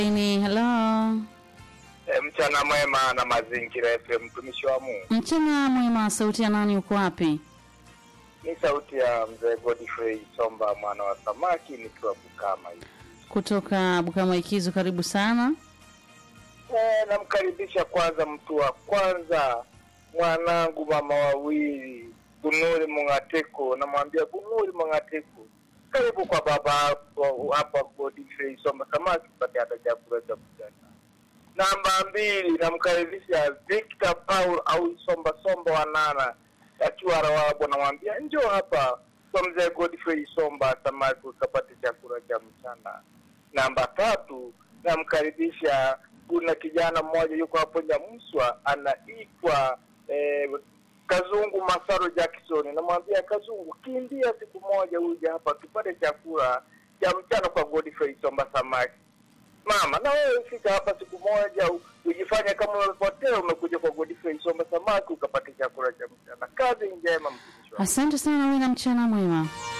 Ni hello. E, mchana mwema na mazingira FM, mtumishi wa Mungu. Mchana mwema, sauti ya nani, uko wapi? Ni sauti ya mzee Godfrey Somba mwana wa samaki nikiwa Bukama hivi. Kutoka Bukama Ikizu, karibu sana. E, namkaribisha kwanza mtu wa kwanza mwanangu mama wawili Bunuri Mungateko, namwambia Bunuri Mungateko, karibu kwa baba hapo hapa Godfrey Somba samaki upate hata chakula cha mchana. Namba mbili namkaribisha Victor Paul au Somba Somba wanana akiwa Rawabo, namwambia njoo hapa kwa mzee Godfrey Somba samaki ukapate chakula cha mchana. Namba tatu namkaribisha, kuna kijana mmoja yuko hapo Nyamuswa anaitwa eh, Kazungu Masaro Jackson, namwambia Kazungu, kimbia siku moja uje hapa tupate chakula cha mchana kwa Godfrey Somba samaki. Mama, na wewe fika hapa siku moja u- ujifanye kama umepotea, umekuja kwa Godfrey Somba samaki ukapata chakula cha mchana. Kazi njema, mtumishi wa Asante sana, uwe na mchana mwema.